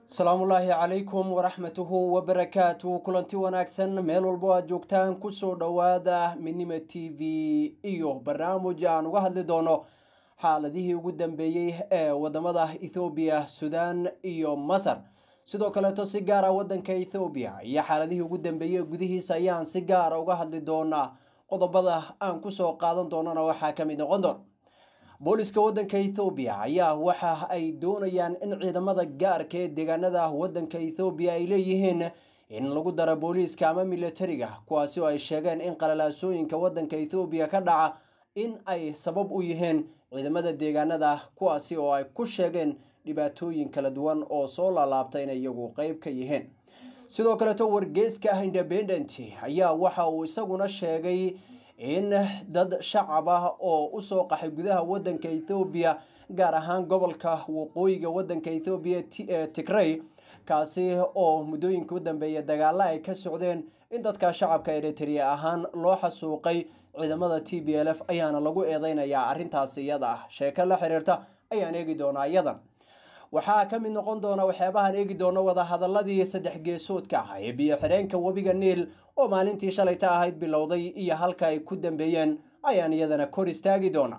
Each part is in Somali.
asalaamullaahi calaykum waraxmatuhu wabarakaatu kulanti wanaagsan meel walbo aad joogtaan kusoo dhowaada midnima t v iyo barnaamij aan uga hadli doono xaaladihii ugu dambeeyey ee wadamada ethoobiya sudan iyo masar sidoo kaleeto si gaara wadanka ethoobiya iyo xaaladihii ugu dambeeyey gudihiisa ayaan si gaara uga hadli doonaa qodobada aan kusoo qaadan doonana waxaa ka mid noqon doon booliska wadanka ethoobiya ayaa waxa ay doonayaan in ciidamada gaarka ee deegaanada wadanka ethoobiya ay leeyihiin in lagu daro booliiska ama militariga kuwaasi oo ay sheegeen in qalalaasooyinka wadanka ethoobiya ka dhaca in ay sabab u yihiin ciidamada deegaanada kuwaasi oo ay ku sheegeen dhibaatooyin kala duwan oo soo laalaabta inay iyagu qeyb ka yihiin sidoo kaleeto wargeyska independent ayaa waxa uu isaguna sheegay in dad shacab ah oo usoo qaxay gudaha wadanka ethoobiya gaar ahaan gobolka waqooyiga wadanka ethoobiya ee tigray kaasi oo muddooyinka u dambeeya dagaalo ay ka socdeen in dadka shacabka eritrea ahaan loo xasuuqay ciidamada t b l f ayaana lagu eedeynayaa arrintaasi iyada ah sheeko la xiriirta ayaan eegi doonaa iyadan waxaa ka mid noqon doona waxyaabahaan eegi doono wadahadaladii saddex geesoodka ah ee biyo xireenka webiga niil oo maalintii shalayta ahayd bilowday iyo halka ay ku dambeeyeen ayaan iyadana kor istaagi doona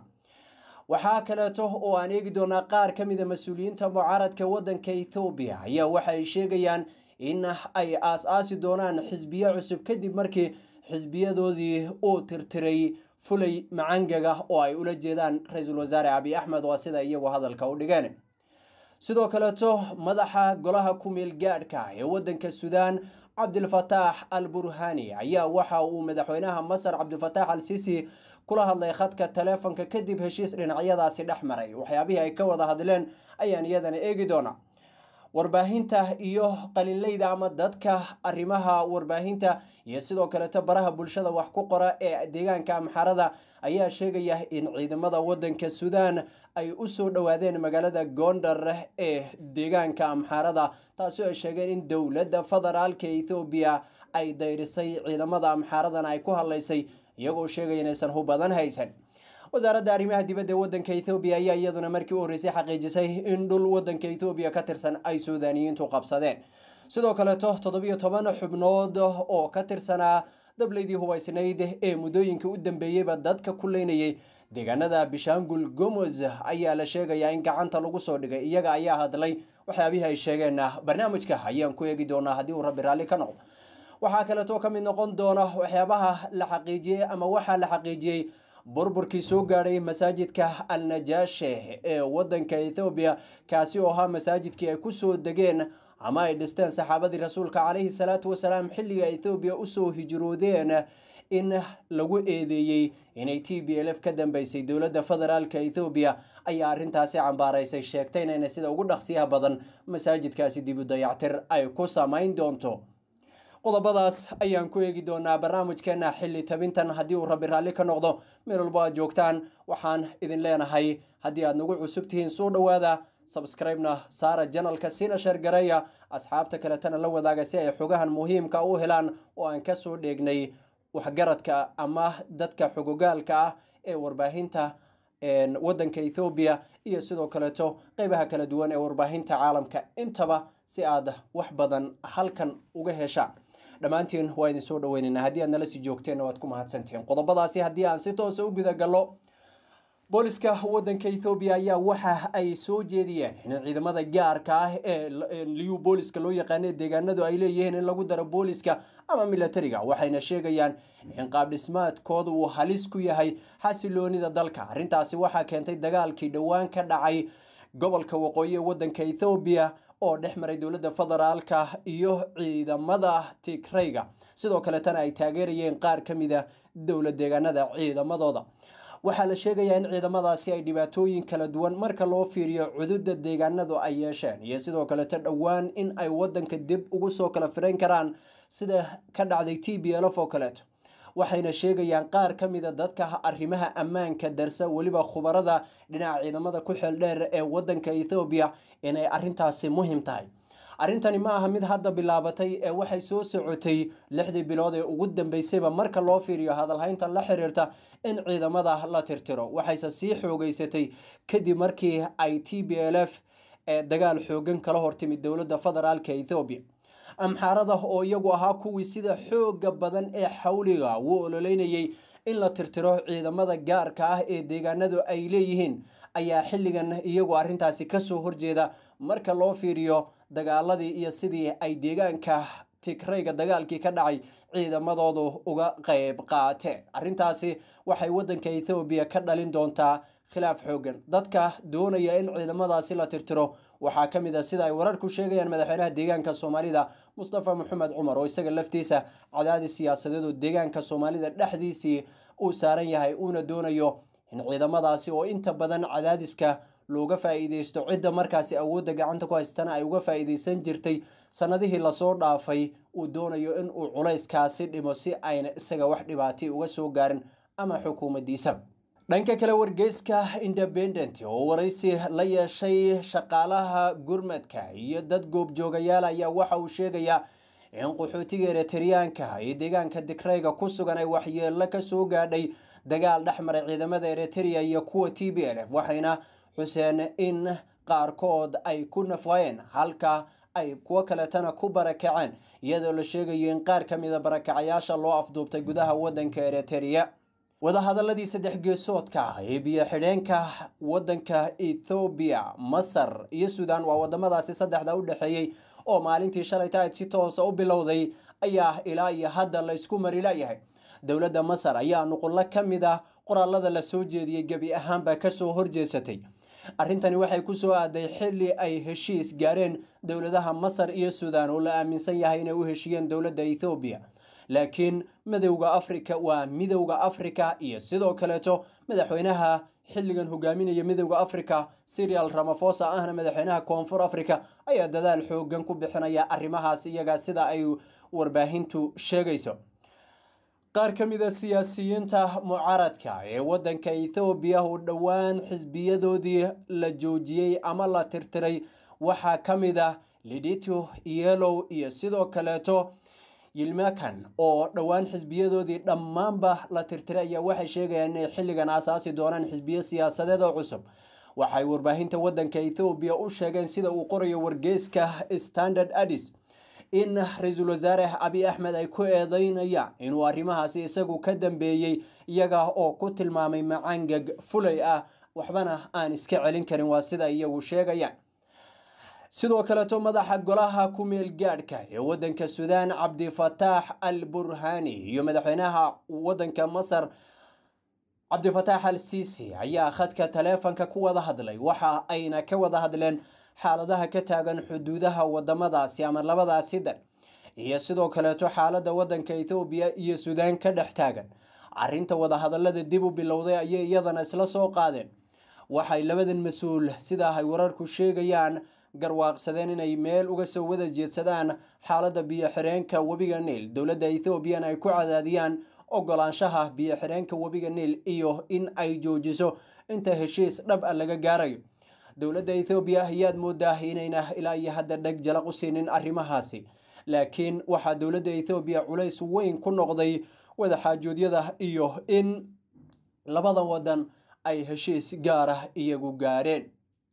waxaa kaleeto oo aan eegi doonaa qaar ka mida mas-uuliyiinta mucaaradka wadanka ethoobiya ayaa waxay sheegayaan in ay aas-aasi doonaan xisbiyo cusub kadib markii xisbiyadoodii uu tirtiray fulay macangaga oo ay ula jeedaan ra-iisul wasaare abiy axmed waa sida iyagu hadalka u dhigeen sidoo kaleeto madaxa golaha ku-meel gaadhka ee wadanka sudan cabdilfataax al burhani ayaa waxa uu madaxweynaha masar cabdilfataax al sisi kula hadlay khadka taleefonka kadib heshiis dhinacyadaasi dhex maray waxyaabihii ay ka wada hadleen ayaan iyadana eegi doona warbaahinta iyo qalinleyda ama dadka arrimaha warbaahinta iyo sidoo kaleeto baraha bulshada wax ku qora ee deegaanka amxarada ayaa sheegaya in ciidamada wadanka sudan ay usoo dhowaadeen magaalada gondar ee deegaanka amxarada taasi oo ay sheegeen in dowladda federaalka ethoobiya ay dayrisay ciidamada amxaradana ay ku hadlaysay iyagoo sheegaya inaysan hub badan haysan wasaaradda arrimaha dibadda ee wadanka ethoobiya ayaa iyaduna markii u horreysay xaqiijisay in dhul wadanka ethoobiya ka tirsan ay suudaaniyiintu qabsadeen sidoo kaleeto toddobiyo toban xubnood oo ka tirsanaa dableydii hubaysnayd ee muddooyinka u dambeeyeyba dadka ku leynayay deegaanada bishaangul gomoz ayaa la sheegayaa in gacanta lagu soo dhigay iyaga ayaa hadlay waxyaabihii ay sheegeen barnaamijka ayaan ku eegi doonaa haddii uu rabbi raalli ka noqdo waxaa kaleeto ka mid noqon doona waxyaabaha la xaqiijiyey ama waxaa la xaqiijiyey burburkii soo gaadhay masaajidka al najaashe ee wadanka ethoobiya kaasi oo ahaa masaajidkii ay kusoo degeen ama ay dhisteen saxaabadii rasuulka calayhi salaatu wasalaam xilliga ethoobiya usoo hijroodeen in lagu eedeeyey inay t b l f ka dambeysay dowladda federaalka ethoobiya ayaa arrintaasi cambaaraysay sheegtayna inay sida ugu dhaqsiyaha badan masaajidkaasi dib u dayactir ay ku samayn doonto qodobadaas ayaan ku eegi doonaa barnaamijkeena xilli tabintan haddii uu rabbi raalli ka noqdo meel walbo aad joogtaan waxaan idin leenahay haddii aad nagu cusub tihiin soo dhowaada sabscribe-na saara janalka sina sheergareeya asxaabta kaletana la wadaaga si ay xogahan muhiimka u helaan oo aan kasoo dheegnay waxgaradka ama dadka xogogaalka ah ee warbaahinta wadanka ethoobiya iyo sidoo kaleeto qeybaha kala duwan ee warbaahinta caalamka intaba si aad wax badan halkan uga heshaan dhammaantiin waa idin soo dhaweynaynaa haddii aad nala sii joogteen waad ku mahadsantihiin qodobadaasi haddii aan si toosa u gudagallo booliska wadanka ethoobiya ayaa waxa ay soo jeediyeen in ciidamada gaarka ah ee liyu booliska loo yaqaana deegaanadu ay leeyihiin in lagu daro booliska ama militariga waxayna sheegayaan in qaabdhismaadkooda uu halis ku yahay xasiloonida dalka arrintaasi waxaa keentay dagaalkii dhowaan ka dhacay gobolka waqooyi ee wadanka ethoobiya oo dhex maray dowladda federaalka iyo ciidamada tigrayga sidoo kaletana ay taageerayeen qaar ka mida dowlad deegaanada ciidamadooda waxaa la sheegayaa in ciidamadaasi ay dhibaatooyin kala duwan marka loo fiiriyo cududa deegaanadu ay yeesheen iyo sidoo kaleto dhowaan in ay wadanka dib ugu soo kala firayn karaan sida ka dhacday t b lf oo kaleeto waxayna sheegayaan qaar ka mida dadka arrimaha ammaanka darsa weliba khubarada dhinaca ciidamada ku xeel dheer ee wadanka ethoobiya inay arrintaasi muhiim tahay arrintani ma aha mid hadda bilaabatay ee waxay soo socotay lixdii bilood ee ugu dambeysayba marka loo fiiriyo hadalhaynta la xiriirta in ciidamada la tirtiro waxayse sii xoogeysatay kadib markii ay t b l f ee dagaal xoogan kala hortimid dowladda federaalka ethoobiya amxaarada oo iyagu ahaa kuwii sida xooga badan ee xawliga uu ololeynayay in la tirtiro ciidamada gaarka ah ee deegaanadu ay leeyihiin ayaa xilligan iyagu arrintaasi kasoo horjeeda marka loo fiiriyo dagaaladii iyo sidii ay deegaanka tigrayga dagaalkii ka dhacay ciidamadoodu uga qayb qaateen arrintaasi waxay waddanka ethoobiya ka dhalin doontaa khilaaf xoogan dadka doonaya in ciidamadaasi la tirtiro waxaa ka mid a sida ay wararku sheegayaan madaxweynaha deegaanka soomaalida mustafa maxamed cumar oo isaga laftiisa cadaadis siyaasadeed oo deegaanka soomaalida dhexdiisii uu saaran yahay uuna doonayo in ciidamadaasi oo inta badan cadaadiska looga faa'iideysto cidda markaasi awoodda gacanta ku haystana ay uga faa'iideysan jirtay sanadihii lasoo dhaafay uu doonayo in uu culayskaasi dhimo si ayna isaga wax dhibaatay uga soo gaarin ama xukuumaddiisa dhanka kale wargeyska independent oo waraysi la yeeshay shaqaalaha gurmadka iyo dad goobjoogayaal ayaa waxa uu sheegayaa in qaxootiga eritreyaanka iyo deegaanka digrayga ku sugan ay waxyeello ka soo gaadhay dagaal dhex maray ciidamada eritrea iyo kuwa t b l f waxayna xuseen in qaarkood ay ku nafwaayeen halka ay kuwo kaletana ku barakaceen iyadoo la sheegayo in qaar ka mida barakacayaasha loo afduubtay gudaha waddanka eritrea wadahadaladii saddex geesoodka ee biyo xidheenka waddanka ethoobiya masar iyo suudan waa wadamadaasi saddexda u dhexeeyey oo maalintii shalay tahayd si toosa u bilowday ayaa ilaa iyo hadda la isku mari layahay dowladda masar ayaa nuqullo ka mid ah qoraalada la soo jeediyey gebi ahaanba kasoo horjeesatay arrintani waxay kusoo aaday xilli ay heshiis gaareen dowladaha masar iyo suudan oo la aaminsan yahay inay u heshiiyeen dowladda ethoobiya laakiin midowda afrika waa midowda afrika iyo sidoo kaleeto madaxweynaha xilligan hogaaminaya midowda afrika serial ramafosa ahna madaxweynaha koonfur africa ayaa dadaal xoogan ku bixinaya arrimahaas iyaga sida ay warbaahintu sheegayso qaar ka mid a siyaasiyiinta mucaaradka ee waddanka ethoobiya oo dhowaan xisbiyadoodii la joojiyey ama la tirtiray waxaa ka mid ah lidito yelow iyo sidoo kaleeto yilmakan oo dhowaan xisbiyadoodii dhammaanba la tirtiray ayaa waxay sheegayaan inay xilligan aasaasi doonaan xisbiyo siyaasadeed oo cusub waxay warbaahinta waddanka ethoobiya u sheegeen sida uu qorayo wargeyska standard addis in ra-iisul wasaare abiy axmed ay ku eedeynayaan inuu arrimahaasi isagu ka dambeeyey iyaga oo ku tilmaamay macangag fulay ah waxbana aan iska celin karin waa sida iyagu sheegayaan sidoo kaleeto madaxa golaha ku-meel gaadhka ee waddanka suudaan cabdifataax al burhani iyo madaxweynaha waddanka masar cabdifataax al siisi ayaa khadka taleefanka ku wada hadlay waxa ayna ka wada hadleen xaaladaha ka taagan xuduudaha wadamadaasi ama labadaasi dal iyo sidoo kaleeto xaaladda waddanka ethoobiya iyo suudaan ka dhex taagan arrinta wadahadallada dib u bilowday ayay iyadana isla soo qaadeen waxay labadan mas-uul sidaa ay wararku sheegayaan garwaaqsadeen inay meel uga soo wada jeedsadaan xaaladda biyo-xireenka webiga niil dowladda ethoobiyan ay ku cadaadiyaan ogolaanshaha biyo-xireenka webiga niil iyo in ay joojiso inta heshiis dhab a laga gaarayo dowladda ethoobiya ayaad moodaa inayna ilaa iyo hadda dheg jalaq u siinin arrimahaasi laakiin waxaa dowladda ethoobiya culays weyn ku noqday wadaxaajoodyada iyo in labada wadan ay heshiis gaara iyagu gaareen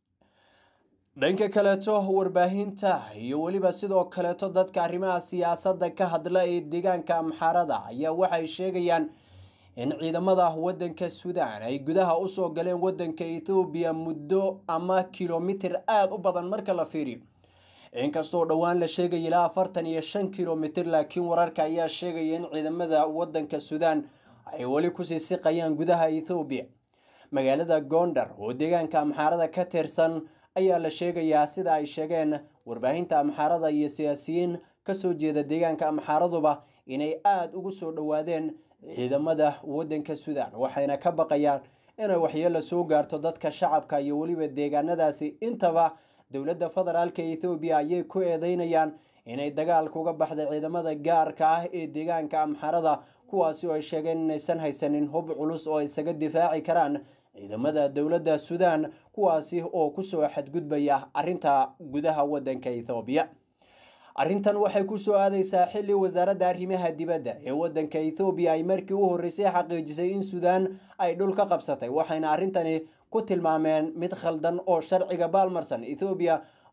dhanka kaleeto warbaahinta iyo weliba sidoo kaleeto dadka arrimaha siyaasadda ka hadla ee deegaanka amxaarada ayaa waxay sheegayaan in ciidamada waddanka suudaan ay gudaha usoo galeen waddanka ethoobiya muddo ama kilomitir aada u badan marka la fiiriyo inkastoo dhowaan la sheegaya ilaa afartan iyo shan kilomitir laakiin wararka ayaa sheegaya in ciidamada waddanka suudaan ay weli kusii siqayaan gudaha ethoobiya magaalada gondar oo deegaanka amxaarada ka tirsan ayaa la sheegayaa sida ay sheegeen warbaahinta amxaarada iyo siyaasiyiin kasoo jeeda deegaanka amxaaraduba inay aada ugu soo dhowaadeen ciidamada waddanka suudaan waxayna ka baqayaan inay waxyeelo soo gaarto dadka shacabka iyo weliba deegaanadaasi intaba dowladda federaalka ethoobiya ayay ku eedeynayaan inay dagaalka uga baxday ciidamada gaarka ah ee deegaanka amxarada kuwaasi oo ay sheegeen inaysan haysanin hub culus oo isaga difaaci karaan ciidamada dowladda suudaan kuwaasi oo kusoo xadgudbaya arrinta gudaha waddanka ethoobiya arrintan waxay kusoo aadeysaa xilli wasaaradda arrimaha dibadda ee waddanka ethoobiya ay markii u horreysay xaqiijisay in suudaan ay dhul ka qabsatay waxayna arrintani ku tilmaameen mid khaldan oo sharciga baalmarsan ethoobiya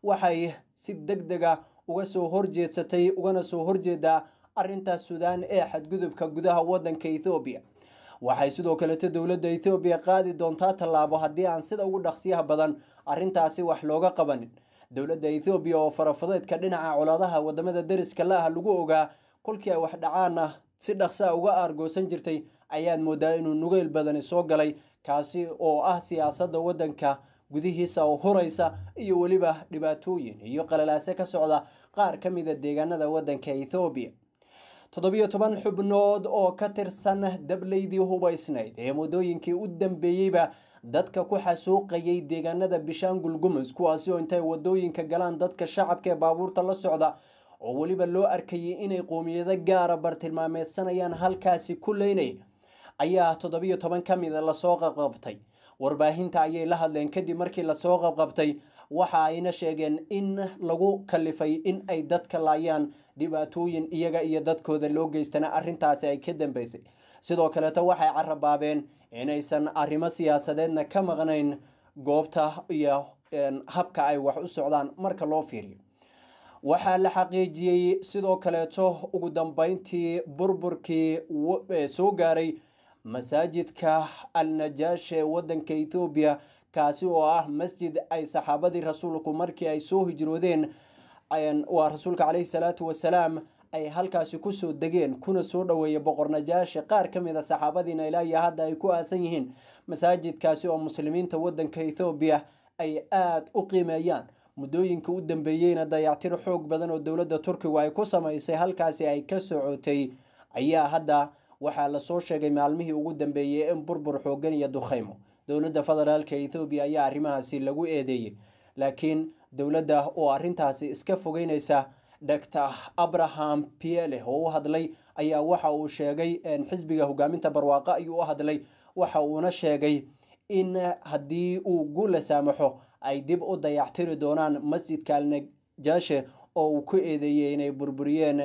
waxay si deg dega uga soo horjeedsatay ugana soo horjeedaa arrinta suudaan ee xadgudubka gudaha waddanka ethoobiya waxay sidoo kaleeto dowladda ethoobiya qaadi doontaa tallaabo haddii aan sida ugu dhaqsiyaha badan arrintaasi wax looga qabanin dowladda ethoobiya oo farafadeedka dhinaca colaadaha wadamada deriska la ah lagu ogaa kolkii ay wax dhacaana si dhaqsaa uga aargoosan jirtay ayaad moodaa inuu nugeyl badani soo galay kaasi oo ah siyaasadda waddanka gudihiisa oo huraysa iyo weliba dhibaatooyin iyo qalalaase ka socda qaar ka mida deegaanada waddanka ethoobiya toddobiyo toban xubnood oo ka tirsan dableydii hubaysnayd ee muddooyinkii u dambeeyeyba dadka ku xasuuqayay deegaanada bishaangul gumus kuwaasi oo intay wadooyinka galaan dadka shacabka ee baabuurta la socda oo weliba loo arkayay inay qoomiyado gaara bartilmaameedsanayaan halkaasi ku leynaya ayaa toddobiyo toban ka mida lasoo qabqabtay warbaahinta ayay la hadleen kadib markii lasoo qabqabtay waxa ayna sheegeen in lagu kalifay in ay dadka laayaan dhibaatooyin iyaga iyo dadkooda loo geystana arrintaasi ay ka dambeysay sidoo kaleeto waxay carabaabeen inaysan arrimo siyaasadeedna ka maqnayn goobta iyo habka ay wax u socdaan marka loo fiiriyo waxaa la xaqiijiyey sidoo kaleeto ugu dambeyntii burburkii soo gaaray masaajidka al najaash ee waddanka ethoobiya kaasi oo ah masjid ay saxaabadii rasuulku markii ay soo hijroodeen waa rasuulka caleyhi salaatu wasalaam ay halkaasi kusoo degeen kuna soo dhoweeya boqor najaashi qaar ka mid a saxaabadiina ilaa iyo hadda ay ku aasan yihiin masaajidkaasi oo muslimiinta waddanka ethoobiya ay aada u qiimeeyaan muddooyinka u dambeeyeyna dayactir xoog badan oo dowladda turkigu ay ku samaysay halkaasi ay ka socotay ayaa hadda waxaa lasoo sheegay maalmihii ugu dambeeyey in burbur xoogan iyo dukhaymo dowladda federaalka ethoobiya ayaa arrimahaasi lagu eedeeyey laakiin dowladda oo arrintaasi iska fogeynaysa doctor abraham piele oo u hadlay ayaa waxa uu sheegay xisbiga hogaaminta barwaaqo ayuu u hadlay waxa uuna sheegay in haddii uu guula saamaxo ay dib u dayactiri doonaan masjidka alnajaashe oo uu ku eedeeyey inay burburiyeen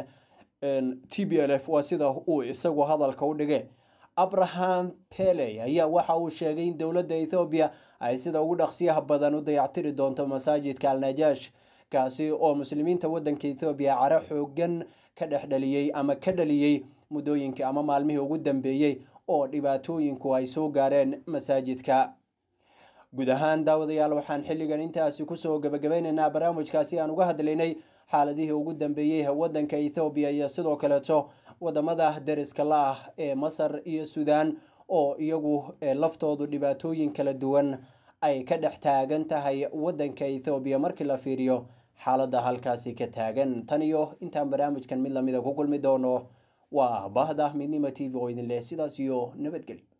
t b l f waa sida uu isagu hadalka u dhigay abraham pele ayaa waxa uu sheegay in dowladda ethoobiya ay sida ugu dhaqsiyaha badan u dayactiri doonto masaajidka alnajaash kaasi oo muslimiinta waddanka ethoobiya caro xoogan ka dhexdhaliyey ama ka dhaliyey muddooyinkii ama maalmihii ugu dambeeyey oo dhibaatooyinku ay soo gaareen masaajidka guud ahaan daawadayaal waxaan xilligan intaasi kusoo gabagabeynaynaa barnaamijkaasi aan uga hadlaynay xaaladihii ugu dambeeyey waddanka ethoobiya iyo sidoo kaleeto wadamada deriska la ah ee masar iyo suudaan oo iyagu laftoodu dhibaatooyin kala duwan ay ka dhex taagan tahay waddanka ethoobiya markii la fiiriyo xaaladda halkaasi ka taagan tan iyo intaan barnaamijkan mid lamida ku kulmi doono waa bahda midnima t v oo idin leh sidaas iyo nabadgelyo